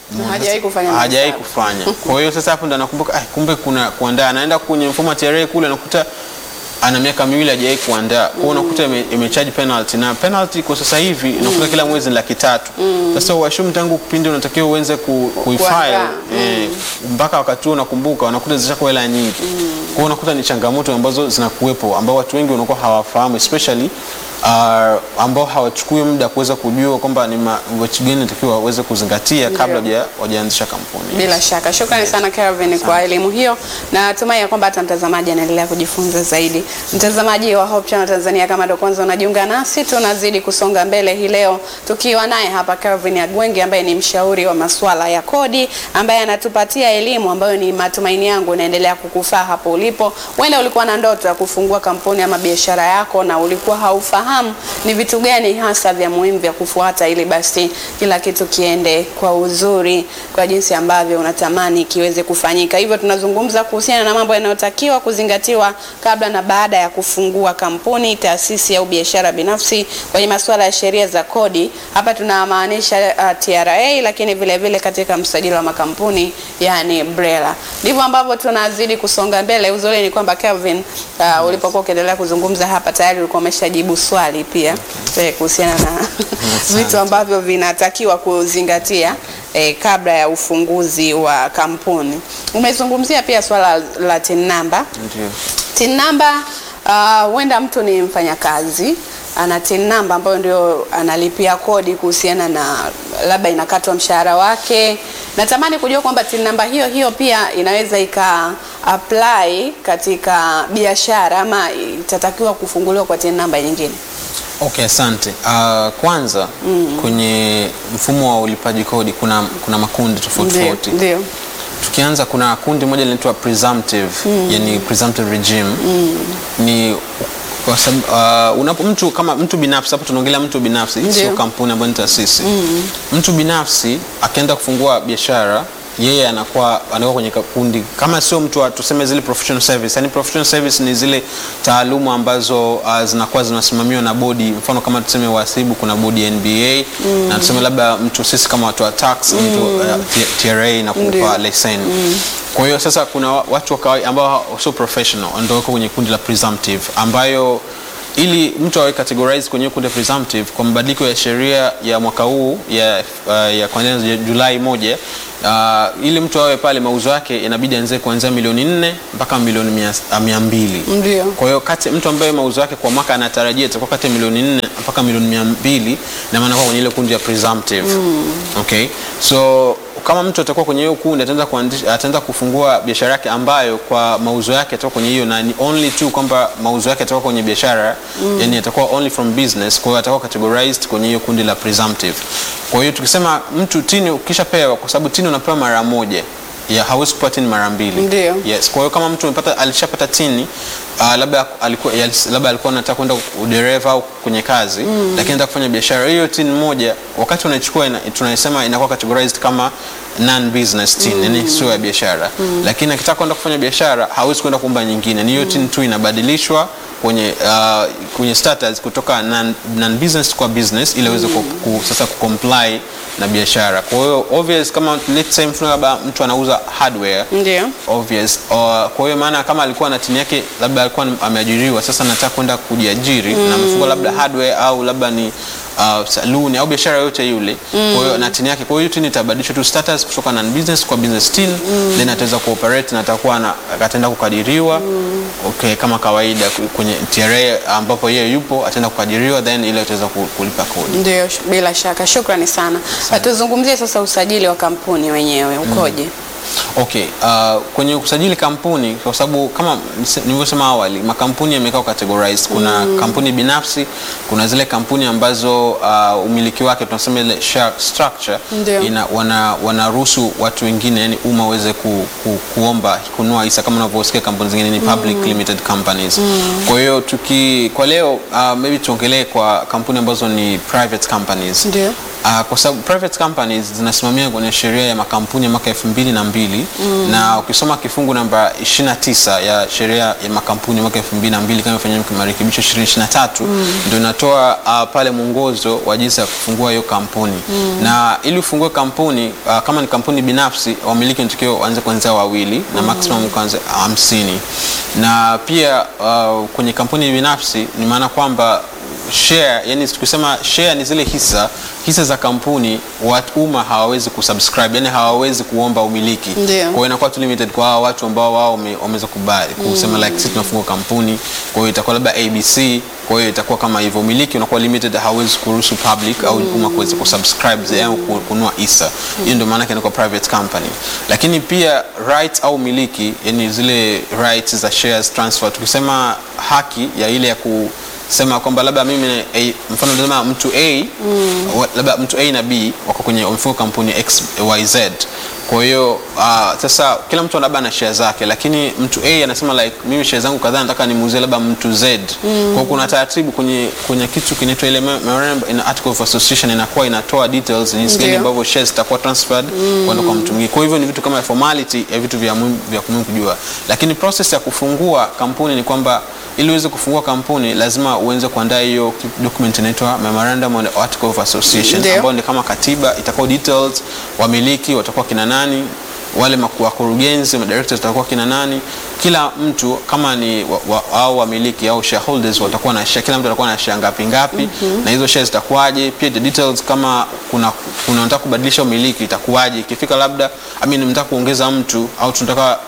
Na hajawahi kufanya hajawahi mahesabu. kufanya. Kwa hiyo sasa hapo ndo anakumbuka ah, kumbe kuna kuandaa, anaenda kwenye mfumo wa TRA kule anakuta ana miaka miwili hajawahi kuandaa. Kwa hiyo unakuta ime- imecharge penalty na penalty kwa sasa hivi unakuta kila mwezi ni laki tatu. Sasa uashumu tangu kipindi unatakiwa uanze ku, kuifile Kuandaa. eh, mpaka wakati huo unakumbuka unakuta zishakuwa hela nyingi. Kwa hiyo unakuta ni changamoto ambazo zinakuwepo ambao watu wengi wanakuwa hawafahamu especially uh, ambao hawachukui muda kuweza kujua kwamba ni ma- vitu gani natakiwa waweze kuzingatia kabla hawaja- hawajaanzisha kampuni. Bila shaka, shukrani sana Kelvin kwa elimu hiyo, na natumai ya kwamba hata mtazamaji anaendelea kujifunza zaidi. Mtazamaji wa Hope Channel Tanzania, kama ndo kwanza unajiunga nasi, tunazidi kusonga mbele hii leo tukiwa naye hapa Kelvin Agwengi ambaye ni mshauri wa masuala ya kodi, ambaye anatupatia elimu ambayo ni matumaini yangu inaendelea kukufaa hapo ulipo. Huenda ulikuwa na ndoto ya kufungua kampuni ama biashara yako na ulikuwa haufahamu ni vitu gani hasa vya muhimu vya kufuata ili basi kila kitu kiende kwa uzuri kwa jinsi ambavyo unatamani kiweze kufanyika. Hivyo tunazungumza kuhusiana na mambo yanayotakiwa kuzingatiwa kabla na baada ya kufungua kampuni, taasisi au biashara binafsi kwenye masuala ya sheria za kodi. Hapa tunamaanisha uh, TRA, lakini vile vile katika msajili wa makampuni yani BRELA. Ndivyo ambavyo tunazidi kusonga mbele. Uzuri ni kwamba Kelvin, uh, ulipokuwa ukiendelea kuzungumza hapa tayari ulikuwa umeshajibu swali pia eh, kuhusiana na vitu ambavyo vinatakiwa kuzingatia eh, kabla ya ufunguzi wa kampuni. Umezungumzia pia swala la TIN number. Ndio. TIN number uh, huenda mtu ni mfanyakazi ana TIN number ambayo ndio analipia kodi kuhusiana na labda inakatwa mshahara wake. Natamani kujua kwamba TIN number hiyo hiyo pia inaweza ika apply katika biashara ama itatakiwa kufunguliwa kwa TIN number nyingine. Okay, asante. Uh, kwanza kwenye mfumo wa ulipaji kodi kuna, kuna makundi tofauti Ndio, tofauti. ndio. Tukianza kuna kundi moja linaitwa presumptive, yani presumptive regime ni kwa sababu uh, unapo mtu kama mtu binafsi, hapo tunaongelea mtu binafsi, Ndio. sio kampuni ambayo ni taasisi. Mtu binafsi akienda kufungua biashara yeye anakuwa anakuwa kwenye kundi kama sio mtu wa tuseme zile professional service. Yani professional service ni zile taaluma ambazo uh, zinakuwa zinasimamiwa na bodi, mfano kama tuseme wahasibu, kuna bodi ya NBA na tuseme labda mtu sisi kama watu wa tax mtu uh, T- TRA na Ndio. kupa leseni kwa hiyo sasa kuna wa- watu wa kawaida ambao sio professional ndio wako kwenye kundi la presumptive ambayo ili mtu awe categorize kwenye kundi la presumptive kwa mabadiliko ya sheria ya mwaka huu ya, uh, ya kuanzia Julai moja uh, ili mtu awe pale mauzo yake inabidi anze kuanzia milioni nne mpaka milioni mia, uh, mia mbili Ndio. kwa hiyo kati mtu ambaye mauzo yake kwa mwaka anatarajia itakuwa kati ya milioni nne mpaka milioni mia mbili na maana kwa kwenye ile kundi ya presumptive okay so kama mtu atakuwa kwenye hiyo kundi ataanza kuandisha ataanza kufungua biashara yake ambayo kwa mauzo yake atakuwa kwenye hiyo na ni only tu kwamba mauzo yake atakuwa kwenye biashara yani atakuwa only from business kwa hiyo atakuwa categorized kwenye hiyo kundi la presumptive kwa hiyo tukisema mtu tini ukishapewa kwa sababu tini unapewa mara moja ya hauwezi kupewa tini mara mbili Ndio. Yes, kwa hiyo kama mtu amepata alishapata tini uh, labda alikuwa yalis- labda alikuwa anataka kwenda udereva au kwenye kazi lakini anataka kufanya biashara hiyo tini moja wakati unaichukua ina, tunasema inakuwa categorized kama non business tin yani sio ya biashara lakini akitaka kwenda kufanya biashara hawezi kwenda kuomba nyingine ni hiyo tin tu inabadilishwa kwenye uh, kwenye status kutoka non, non business kwa business ili aweze ku, ku, sasa kucomply na biashara kwa hiyo obvious kama let's say mfano labda mtu anauza hardware Ndio. obvious uh, kwa hiyo maana kama alikuwa na tini yake labda alikuwa ameajiriwa sasa nataka kwenda kujiajiri na amefungua labda hardware au labda ni uh, saluni au biashara yoyote yule kwa hiyo na tini yake kwa hiyo tini itabadilishwa tu status kutoka non business kwa business tin then ataweza kuoperate na atakuwa na ataenda kukadiriwa okay kama kawaida ku- kwenye TRA ambapo yeye yupo ataenda kukadiriwa then ile ataweza ku- kulipa kodi Ndio, sh- bila shaka. Shukrani sana. Tuzungumzie sasa usajili wa kampuni wenyewe ukoje? Okay, uh, kwenye kusajili kampuni kwa sababu kama nise- nilivyosema awali makampuni yamekaa categorized. Kuna kampuni binafsi, kuna zile kampuni ambazo uh, umiliki wake tunasema ile share structure Ndio. ina, wana, wanaruhusu watu wengine yani umma uweze ku, ku, kuomba kununua hisa kama unavyosikia kampuni zingine ni public limited companies. Kwa hiyo tuki kwa leo uh, maybe tuongelee kwa kampuni ambazo ni private companies. Ndio. Uh, kwa sababu private companies zinasimamia kwenye sheria ya makampuni ya mwaka elfu mbili na mbili na ukisoma kifungu namba 29 ya sheria ya makampuni ya mwaka elfu mbili na mbili kama ifanyia marekebisho 2023 ndio inatoa uh, pale mwongozo wa jinsi ya kufungua hiyo kampuni na ili ufungue kampuni uh, kama ni kampuni binafsi wamiliki natakiwa waanze kuanzia wawili na maximum kuanzia hamsini na pia uh, kwenye kampuni binafsi ni maana kwamba share yani tukisema share ni zile hisa hisa za kampuni watu umma hawawezi kusubscribe yani hawawezi kuomba umiliki Ndio. kwa hiyo inakuwa tu limited kwa hao watu ambao wao wame- wameweza kubali kusema like sisi tunafungua kampuni kwa hiyo itakuwa labda ABC kwa hiyo itakuwa kama hivyo umiliki unakuwa limited hawezi kuruhusu public au umma kuweza kusubscribe au ku- kununua hisa hiyo ndio maana yake inakuwa private company lakini pia right au umiliki yani zile rights za shares transfer tukisema haki ya ile ya ku sema kwamba labda mimi A, mfano nasema mtu A wa- labda mtu A na B wako kwenye wamefunga kampuni XYZ. Kwa hiyo uh, sasa kila mtu labda ana share zake, lakini mtu A anasema like mimi share zangu kadhaa nataka nimuuzie labda mtu Z. Kwa hiyo kuna taratibu kwenye kwenye kitu kinaitwa ile memorandum in article of association inakuwa inatoa details jinsi gani Ndio. ambavyo shares zitakuwa transferred kwenda kwa mtu mwingine. Kwa hivyo ni vitu kama formality ya vitu vya muhimu vya muhimu kujua, lakini process ya kufungua kampuni ni kwamba ili uweze kufungua kampuni lazima uanze kuandaa hiyo document inaitwa memorandum on article of association Ndio. ambayo ni kama katiba itakuwa details wamiliki watakuwa kina nani wale maku- wakurugenzi madirectors watakuwa kina nani kila mtu kama ni wa, wa, au wamiliki au shareholders watakuwa na share kila mtu atakuwa na share ngapi ngapi na hizo shares zitakuwaje pia the details kama kuna kuna unataka kubadilisha umiliki itakuwaje ikifika labda I mean mtaka kuongeza mtu au tunataka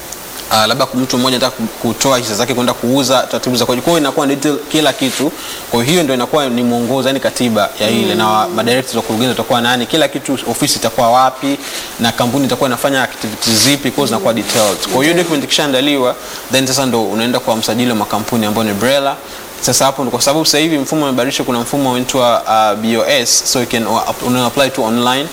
Uh, labda mtu mmoja anataka ku- kutoa hisa zake kwenda kuuza taratibu za kwaje. Kwa hiyo inakuwa ni detail kila kitu. Kwa hiyo ndio inakuwa ni mwongozo, yani katiba ya ile na wa- madirectors wa kurugenzi watakuwa nani, kila kitu, ofisi itakuwa wapi na kampuni itakuwa inafanya activities zipi, kwa hiyo zinakuwa detailed. Kwa hiyo document ikishaandaliwa, then sasa ndo unaenda kwa msajili wa makampuni ambao ni BRELA. Sasa hapo ndo kwa sababu sasa hivi mfumo umebadilishwa, kuna mfumo unaitwa uh, BOS, so you can una apply to online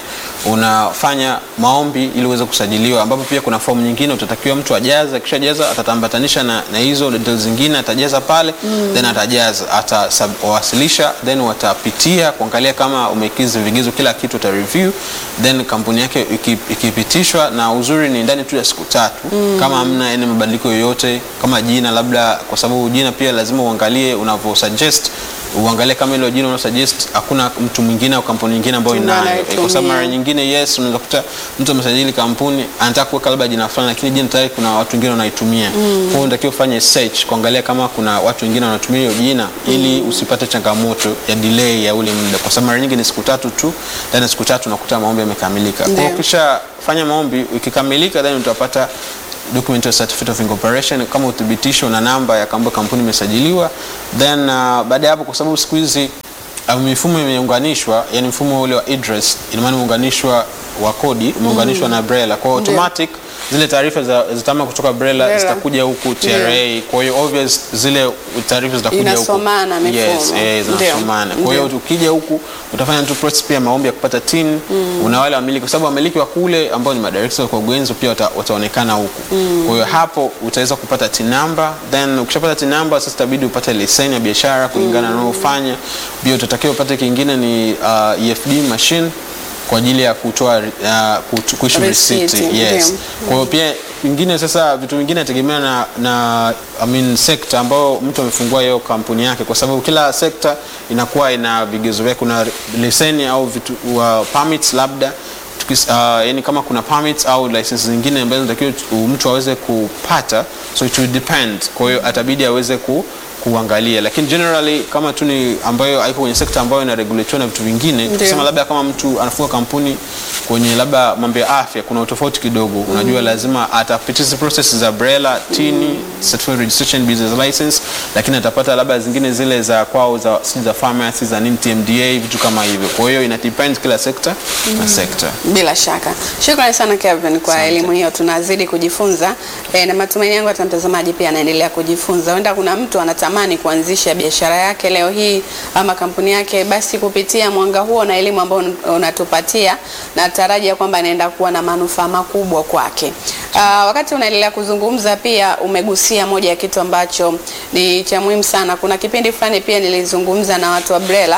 unafanya maombi ili uweze kusajiliwa, ambapo pia kuna fomu nyingine utatakiwa mtu ajaze. Akishajaza atatambatanisha na, na hizo details zingine atajaza pale then atajaza atawasilisha, then watapitia kuangalia kama umekizi vigezo, kila kitu uta review, then kampuni yake iki- ikipitishwa, na uzuri ni ndani tu ya siku tatu kama hamna yani mabadiliko yoyote, kama jina labda, kwa sababu jina pia lazima uangalie unavyo suggest uangalie kama ile jina una suggest hakuna mtu mwingine au kampuni nyingine ambayo Ambayo inayo, anaitumia. kwa sababu mara nyingine yes, unaweza kuta mtu amesajili kampuni anataka kuweka labda jina fulani, lakini jina tayari kuna watu wengine wanaitumia. Kwa hiyo unatakiwa ufanye search kuangalia kama kuna watu wengine wanatumia hiyo jina, ili usipate changamoto ya delay ya ule muda, kwa sababu mara nyingi ni siku tatu tu, ndani ya siku tatu unakuta maombi yamekamilika. Kwa hiyo Ndio. ukisha fanya maombi ikikamilika, then utapata document ya certificate of incorporation kama uthibitisho na namba ya kwamba kampuni imesajiliwa, then uh, baada ya hapo, kwa sababu siku hizi uh, mifumo imeunganishwa, yani mfumo ule wa IDRIS ina maana umeunganishwa wa kodi umeunganishwa na BRELA, kwa hiyo Ndio. automatic zile taarifa za zitama kutoka BRELA BRELA. zitakuja huku TRA, kwa hiyo obvious zile taarifa zitakuja huku. Inasomana mifumo. Yes, eh, Ndio. zinasomana. Kwa hiyo Ndio. ukija huku utafanya tu process pia maombi ya kupata tin una wale wamiliki, kwa sababu wamiliki wa kule ambao ni madirectors wa kurugenzi pia wata, wataonekana huku. Kwa hiyo hapo utaweza kupata tin number, then ukishapata tin number sasa itabidi upate leseni ya biashara kulingana na unaofanya. Pia utatakiwa upate kingine ni uh, EFD machine kwa ajili ya kutoa uh, kutu- kuissue Receipt, receipt. Yes. ndio. Kwa hiyo pia vingine sasa vitu vingine nategemea na, na I mean, sekta ambayo mtu amefungua hiyo kampuni yake, kwa sababu kila sekta inakuwa ina vigezo vyake. Kuna leseni au vitu wa permits labda tukis, uh, yani kama kuna permits au license zingine ambazo natakiwa mtu aweze kupata, so it will depend. Kwa hiyo atabidi aweze ku kuangalia lakini generally kama tu ni ambayo haiko kwenye sekta ambayo ina regulatiwa na vitu vingine tukisema labda kama mtu anafunga kampuni kwenye labda mambo ya afya kuna utofauti kidogo unajua lazima atapitisha process za BRELA tini certificate registration business license lakini atapata labda zingine zile za kwao za si za pharmacy za nini TMDA vitu kama hivyo kwa hiyo ina depend kila sekta na sekta Bila shaka. Shukrani sana Kevin kwa Asante. elimu hiyo, tunazidi kujifunza e, na matumaini yangu hata mtazamaji pia anaendelea kujifunza. Huenda kuna mtu anatamani kuanzisha biashara yake leo hii ama kampuni yake, basi kupitia mwanga huo na elimu ambayo un- unatupatia, natarajia kwamba anaenda kuwa na manufaa makubwa kwake. Aa, wakati unaendelea kuzungumza pia umegusia moja ya kitu ambacho ni cha muhimu sana. Kuna kipindi fulani pia nilizungumza na watu wa BRELA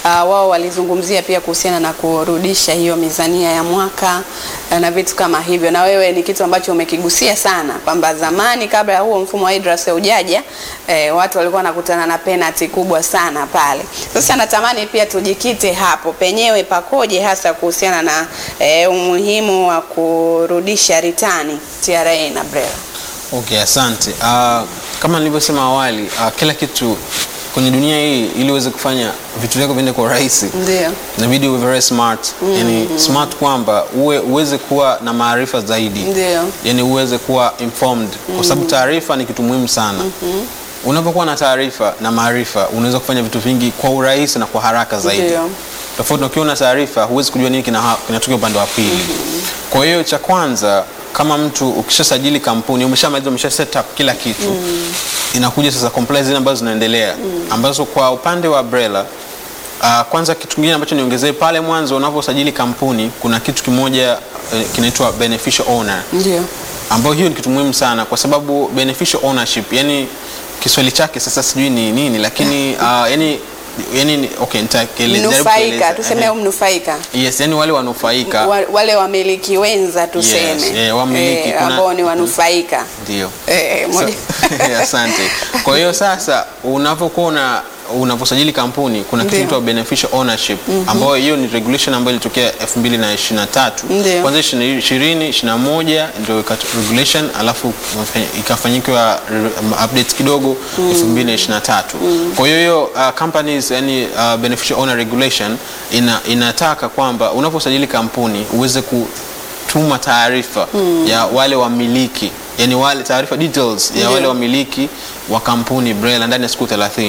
wao walizungumzia pia kuhusiana na kurudisha hiyo mizania ya mwaka uh, na vitu kama hivyo, na wewe ni kitu ambacho umekigusia sana kwamba zamani kabla ya huo mfumo wa IDRAS ujaja eh, watu walikuwa wanakutana na penalty kubwa sana pale. Sasa natamani pia tujikite hapo penyewe pakoje hasa kuhusiana na eh, umuhimu wa kurudisha ritani TRA na BRELA. Okay, asante. Uh, kama nilivyosema awali, uh, kila kitu kwenye dunia hii ili uweze kufanya vitu vyako viende kwa urahisi Ndio. inabidi uwe very smart yani smart kwamba uwe uweze kuwa na maarifa zaidi Ndio. yani uweze kuwa informed kwa sababu taarifa ni kitu muhimu sana unapokuwa na taarifa na maarifa unaweza kufanya vitu vingi kwa urahisi na kwa haraka zaidi Ndio. tofauti na ukiwa na taarifa huwezi kujua nini kina- kinatokea upande wa pili kwa hiyo cha kwanza kama mtu ukishasajili kampuni umeshamaliza umesha set up kila kitu inakuja sasa compliance zile ambazo zinaendelea ambazo kwa upande wa BRELA Uh, kwanza kitu kingine ambacho niongezee pale mwanzo unaposajili kampuni kuna kitu kimoja eh, kinaitwa beneficial owner Ndio. ambayo hiyo ni kitu muhimu sana kwa sababu beneficial ownership yani Kiswahili chake sasa sijui ni nini lakini uh, yani yani ni- okay nitakeleza jaribu Mnufaika, kueleza. tuseme Ehe. mnufaika. yes yani wale wanufaika Wa- wale wamiliki wenza tuseme eh, wamiliki, kuna- ambao ni wanufaika ndio eh, moja. So- asante kwa hiyo sasa unapokuwa una unaposajili kampuni kuna kitu Ndio. kinaitwa beneficial ownership ambayo hiyo ni regulation ambayo ilitokea 2023 Ndio. kwanza 20 21 ndio ikat- regulation alafu mafa- ikafanyikwa re- update kidogo 2023 kwa hiyo hiyo uh, companies yani uh, beneficial owner regulation ina, inataka kwamba unaposajili kampuni uweze kutuma taarifa ya wale wamiliki yani wale taarifa details ya Ndio. wale wamiliki wa kampuni BRELA ndani ya siku 30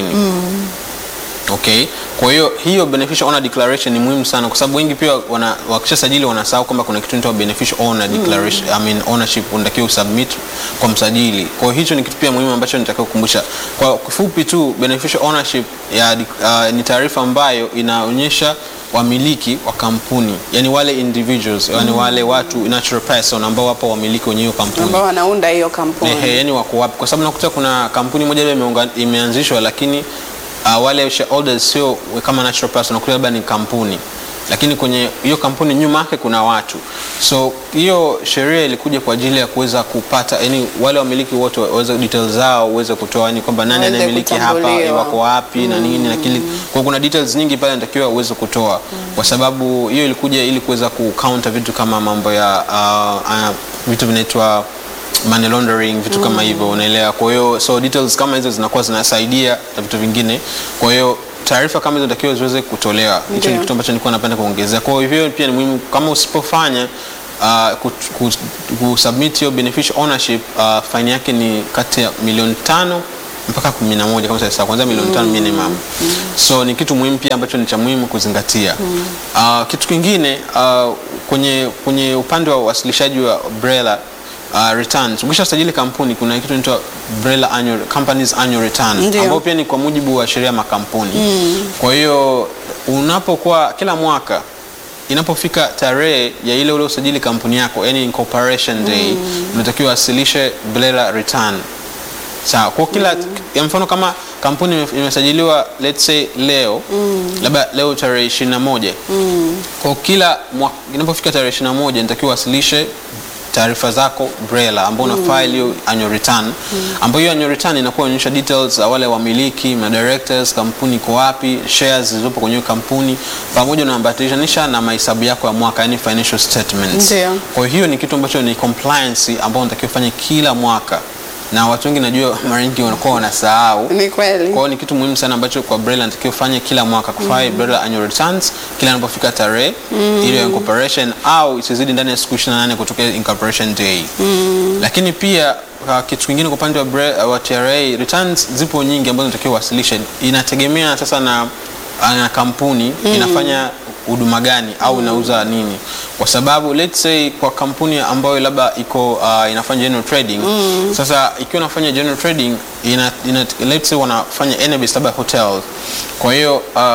Okay. Kwa hiyo hiyo beneficial owner declaration ni muhimu sana kwa sababu wengi pia wana, wakishasajili wanasahau kwamba kuna kitu inaitwa beneficial owner declaration, I mean ownership unatakiwa usubmit kwa msajili. Kwa hiyo hicho ni kitu pia muhimu ambacho nitakiwa kukumbusha. Kwa kifupi tu beneficial ownership ya, uh, ni taarifa ambayo inaonyesha wamiliki wa kampuni, yani wale individuals, yani wale watu natural person ambao wapo wamiliki wenye hiyo kampuni. ambao wanaunda hiyo kampuni. Ehe, yani wako wapi? Kwa sababu nakuta kuna kampuni moja labda imeunga- imeanzishwa lakini uh, wale shareholders sio kama natural person, nakuta labda ni kampuni lakini kwenye hiyo kampuni nyuma yake kuna watu. So hiyo sheria ilikuja kwa ajili ya kuweza kupata yani wale wamiliki wote waweze details zao uweze kutoa yani kwamba nani Waweze anayemiliki hapa, kutambuliwa. eh, wako wapi na nini na kile. Kwa kuna details nyingi pale natakiwa uweze kutoa kwa sababu hiyo ilikuja ili kuweza kucounter vitu kama mambo ya uh, uh, vitu vinaitwa money laundering vitu kama hivyo unaelewa kwa hiyo so details kama hizo zinakuwa zinasaidia na vitu vingine kwa hiyo taarifa kama hizo natakiwa ziweze kutolewa hicho ni Ndio. kitu ambacho nilikuwa napenda kuongezea kwa hivyo pia ni muhimu kama usipofanya uh, kut- ku- kusubmit hiyo beneficial ownership uh, faini yake ni kati ya milioni tano mpaka kumi na moja kama sasa kwanza milioni tano minimum so ni kitu muhimu pia ambacho ni cha muhimu kuzingatia uh, kitu kingine uh, kwenye, kwenye upande wa uwasilishaji wa BRELA uh, returns ukishasajili kampuni kuna kitu inaitwa BRELA annual, companies annual return Ndio. ambao pia ni kwa mujibu wa sheria ya makampuni kwa hiyo unapokuwa kila mwaka inapofika tarehe ya ile ule usajili kampuni yako yani incorporation day unatakiwa wasilishe BRELA return sawa kwa kila ya mfano kama kampuni ime- imesajiliwa let's say leo labda leo tarehe 21 kwa kila mwa- inapofika tarehe 21 nitakiwa wasilishe taarifa zako BRELA ambao una file hiyo annual return ambayo hiyo annual return inakuwa inaonyesha details za wale wamiliki ma directors kampuni iko wapi shares zilizopo kwenye hiyo kampuni pamoja na ambatanisha na mahesabu yako ya mwaka yani financial statements Ndio. kwa hiyo ni kitu ambacho ni compliance ambao unatakiwa ufanye kila mwaka na watu wengi najua mara nyingi wanakuwa wanasahau Ni kweli. kwa hiyo ni kitu muhimu sana ambacho kwa BRELA natakiwa ufanye kila mwaka kufanya BRELA annual returns kila inapofika tarehe ile ya incorporation au isizidi ndani ya siku 28 kutoka incorporation day. Lakini pia uh, kitu kingine kwa upande wa, Bre- wa TRA returns zipo nyingi ambazo natakiwa uwasilishe. Inategemea sasa na, na kampuni inafanya huduma gani au inauza nini, kwa sababu let's say kwa kampuni ambayo labda iko uh, inafanya general trading sasa ikiwa inafanya general trading ina, ina, let's say wanafanya NBS labda hotel, kwa hiyo uh,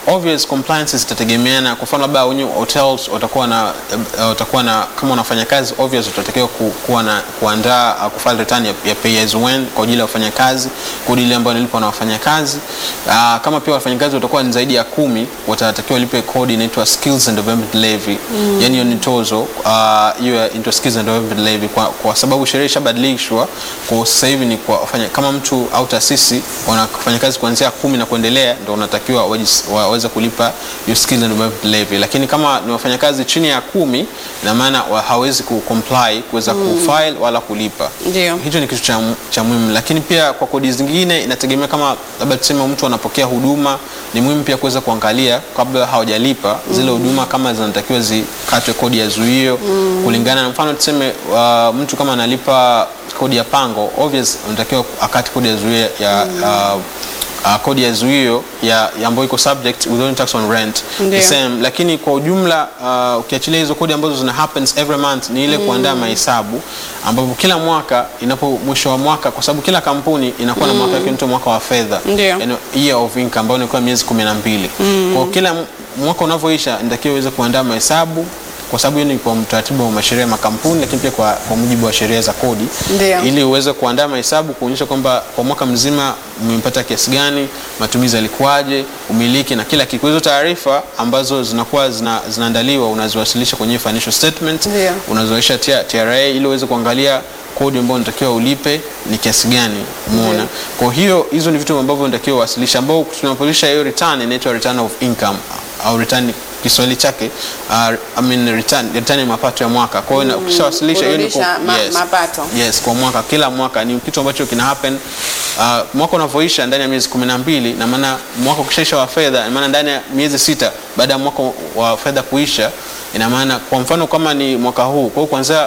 obvious compliances zitategemeana. Kwa mfano labda wenye hotels watakuwa na uh, watakuwa na kama unafanya kazi obvious utatakiwa ku, kuwa na kuandaa uh, kufile return ya, ya pay as you earn kwa ajili ya wafanyakazi, kodi ile ambayo inalipwa na wafanyakazi. Uh, kama pia wafanyakazi watakuwa ni zaidi ya kumi, watatakiwa lipe kodi inaitwa skills and development levy mm. Yani hiyo ni tozo uh, hiyo ya into skills and development levy kwa, kwa sababu sheria ishabadilishwa kwa sasa hivi ni kwa wafanya, kama mtu au taasisi wanafanya kazi kuanzia kumi na kuendelea ndio unatakiwa wajis- waweze kulipa hiyo skills and development levy, lakini kama ni wafanyakazi chini ya kumi ina maana wa- hawezi ku comply kuweza kufile wala kulipa. Ndio. Hicho ni kitu cha, cha muhimu, lakini pia kwa kodi zingine inategemea kama labda tuseme mtu anapokea huduma, ni muhimu pia kuweza kuangalia kabla hawajalipa zile huduma kama zinatakiwa zikatwe kodi ya zuio kulingana na mfano tuseme uh, mtu kama analipa kodi ya pango obvious unatakiwa akate kodi ya zuio ya uh, Uh, kodi ya zuio ya, ya ambayo iko subject withholding tax on rent Ndio. the same, lakini kwa ujumla uh, ukiachilia hizo kodi ambazo zina happens every month ni ile kuandaa mahesabu ambapo kila mwaka inapo mwisho wa mwaka, kwa sababu kila kampuni inakuwa na mwaka wake unaitwa mwaka wa fedha Ndio. yani year of income ambayo inakuwa miezi kumi na mbili kwa kila m- mwaka unavyoisha inatakiwa uweze kuandaa mahesabu kwa sababu hiyo ni kwa mtaratibu wa masheria ya makampuni, lakini pia kwa, kwa mujibu wa sheria za kodi Ndio. ili uweze kuandaa mahesabu kuonyesha kwamba kwa mwaka mzima umepata kiasi gani, matumizi yalikuwaje, umiliki na kila kitu. Hizo taarifa ambazo zinakuwa zina, zinaandaliwa unaziwasilisha kwenye financial statement, Ndio. unaziwasilisha T- TRA ili uweze kuangalia kodi ambayo unatakiwa ulipe ni kiasi gani, umeona. Kwa hiyo hizo ni vitu ambavyo unatakiwa uwasilisha, ambao tunapolisha hiyo return inaitwa return of income au return Kiswahili chake uh, I mean return, return ya mapato ya mwaka. Kwa hiyo ukishawasilisha hiyo ni ku- kurudisha ma- mapato. Yes, kwa mwaka, kila mwaka ni kitu ambacho kina happen uh, mwaka unavyoisha ndani ya miezi kumi na mbili na maana mwaka ukishaisha wa fedha, ina maana ndani ya miezi sita baada ya mwaka wa fedha kuisha, ina maana kwa mfano kama ni mwaka huu, kwa hiyo kuanzia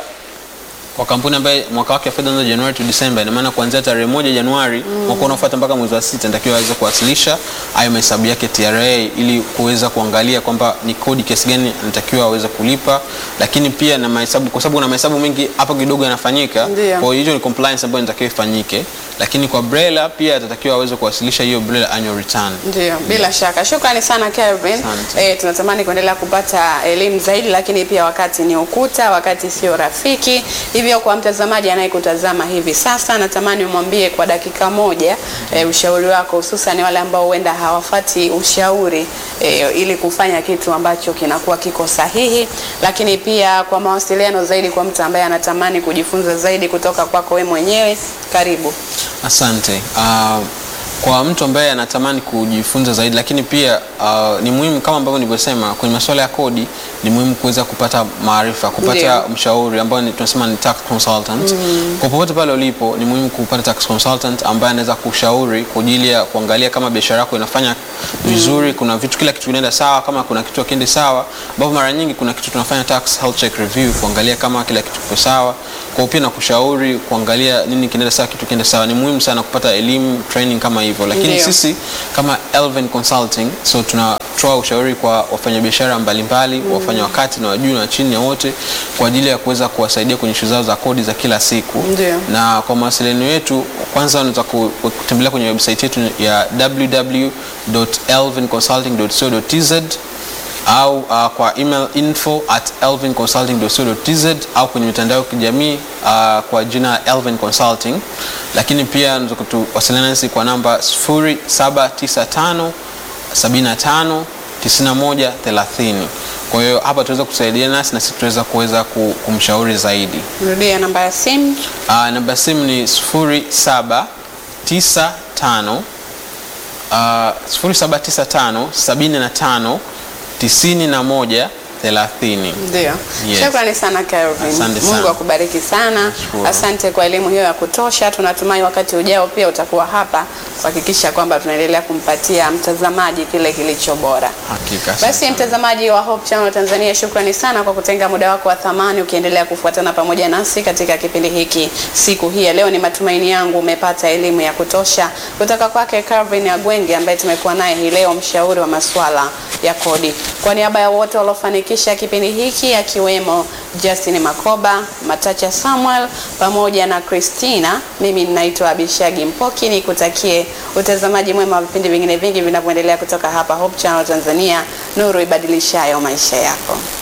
kwa kampuni ambaye mwaka wake wa fedha unaanza Januari to December, ina maana kuanzia tarehe moja Januari mwaka unaofuata mpaka mwezi wa sita inatakiwa aweze kuwasilisha hayo mahesabu yake TRA ili kuweza kuangalia kwamba ni kodi kiasi gani anatakiwa aweze kulipa, lakini pia na mahesabu, kwa sababu kuna mahesabu mengi hapo kidogo yanafanyika. Ndio. Kwa hiyo hiyo ni compliance ambayo inatakiwa ifanyike, lakini kwa BRELA pia atatakiwa aweze kuwasilisha hiyo BRELA annual return. Ndio, bila shaka. Shukrani sana Kelvin. Asante. Eh, tunatamani kuendelea kupata elimu zaidi, lakini pia wakati ni ukuta, wakati sio rafiki. Hivyo kwa mtazamaji anayekutazama hivi sasa, natamani umwambie kwa dakika moja eh, ushauri wako, hususan wale ambao huenda hawafati ushauri eh, ili kufanya kitu ambacho kinakuwa kiko sahihi, lakini pia kwa mawasiliano zaidi, kwa mtu ambaye anatamani kujifunza zaidi kutoka kwako wewe mwenyewe, karibu. Asante. Uh, kwa mtu ambaye anatamani kujifunza zaidi, lakini pia uh, ni muhimu kama ambavyo nilivyosema kwenye masuala ya kodi, ni muhimu kuweza kupata maarifa, kupata Ndio. mshauri ambao ni- tunasema ni tax consultant. Kwa popote pale ulipo, ni muhimu kupata tax consultant ambaye anaweza kushauri kwa ajili ya kuangalia kama biashara yako inafanya vizuri, kuna vitu, kila kitu kinaenda sawa, kama kuna kitu hakiendi sawa, ambapo mara nyingi kuna kitu tunafanya tax health check review kuangalia kama kila kitu kiko sawa. Kwa hiyo pia na kushauri kuangalia nini kinaenda sawa, kitu kienda sawa. Ni muhimu sana kupata elimu, training kama hivyo, lakini Ndio. sisi kama Elven Consulting so tunatoa ushauri kwa wafanyabiashara mbalimbali, wafanya wakati na wajuu na wa chini ya wote, kwa ajili ya kuweza kuwasaidia kwenye shughuli zao za kodi za kila siku. Ndio. Na kwa mawasiliano yetu, kwanza unaweza ku- kutembelea kwenye website yetu ya www.elvinconsulting.co.tz au uh, kwa email info at elvinconsulting.co.tz au kwenye mitandao ya kijamii uh, kwa jina Elvin Consulting, lakini pia unaweza kutuwasiliana nasi kwa namba 0795 75 91 30. Kwa hiyo hapa tuweza kusaidia nasi na sisi tutaweza kuweza ku- kumshauri zaidi. Rudia namba ya simu. Uh, namba ya simu ni 0795 uh, 0795 75 91 30. Ndio. Yes. Shukrani sana Kelvin. Asante Mungu sana. akubariki sana. Nashukuru. Asante kwa elimu hiyo ya kutosha. Tunatumai wakati ujao pia utakuwa hapa kuhakikisha kwamba tunaendelea kumpatia mtazamaji kile kilicho bora. Hakika. asante Basi sana. mtazamaji wa Hope Channel Tanzania, shukrani sana kwa kutenga muda wako wa thamani ukiendelea kufuatana pamoja nasi katika kipindi hiki siku hii ya leo. Ni matumaini yangu umepata elimu ya kutosha kutoka kwake Calvin Agwenge ambaye tumekuwa naye hii leo, mshauri wa masuala ya kodi. Kwa niaba ya wote waliofanikisha kipindi hiki akiwemo Justin Makoba, Matacha Samuel pamoja na Christina, mimi ninaitwa Abishagi Mpoki, nikutakie utazamaji mwema wa vipindi vingine vingi vinavyoendelea kutoka hapa Hope Channel Tanzania, nuru ibadilishayo maisha yako.